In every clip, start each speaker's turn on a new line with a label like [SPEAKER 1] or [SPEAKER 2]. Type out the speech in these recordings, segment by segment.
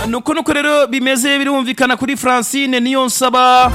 [SPEAKER 1] nuko nuko rero bimeze birumvikana kuri francine niyo nsaba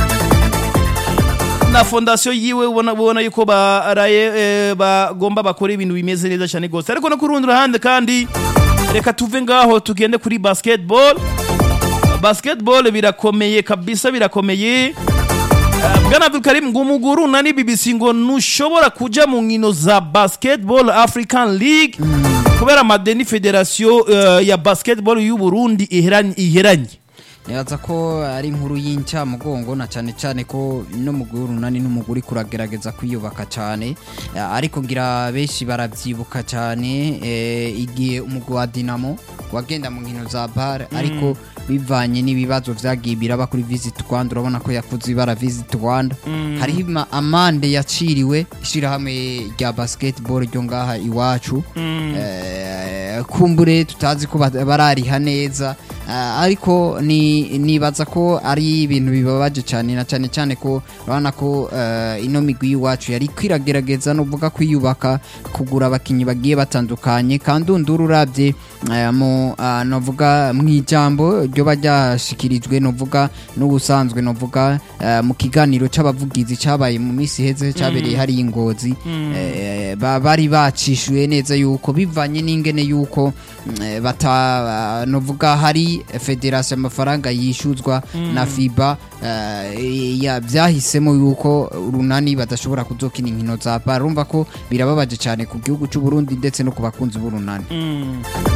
[SPEAKER 1] na fondasiyo yiwe ubona ubona yuko baraye eh, bagomba bakora ibintu bimeze neza cyane rwose ariko no ku rundi ruhande kandi reka tuve ngaho tugende kuri basketball basketball birakomeye kabisa birakomeye Eh, bwana abdulkarim ngo umuguru na ni bbc ngo ntushobora kuja mu nkino za basketball african league kubera amadeni federasiyo eh, ya basketball y'u burundi iheranye iheranye
[SPEAKER 2] nibaza ko ari inkuru y'incamugongo na cyane cyane ko n'umugwi w'urunani n'umuguri kuragerageza kwiyubaka cyane Eh, ariko ngira benshi baravyibuka cyane eh, igihe umugwi wa dinamo wagenda mu nkino za bar ariko bivanye n'ibibazo vyagiye biraba kuri visit rwanda urabona ko yakuze ibara visit rwanda hariho ima- amande yaciriwe ishirahamwe rya basketball ryo ngaha iwacu Eh, kumbure tutazi ko ba- barariha neza Eh, ariko ni nibaza ko ari ibintu bibabaje cyane na cyane cyane ko urabona ko eh, ino migwi y'iwacu yari kwiragerageza nuvuga kwiyubaka kugura abakinnyi bagiye batandukanye kandi undura urabye eh, mu ah, novuga mu ijambo ryo ryashikirijwe novuga n'ubusanzwe novuga eh, mu kiganiro c'abavugizi cabaye mu minsi iheze cyabereye hari ingozi eh, ba- bari bacishuye neza yuko bivanye n'ingene yuko mm, eh, bata novuga hari federasiyo amafaranga yishuzwa na fiba eh, ya byahisemo yuko urunani badashobora kuzokina inkino za bar urumva ko birababaje cyane ku gihugu cy'u Burundi ndetse no ku bakunzi b'urunani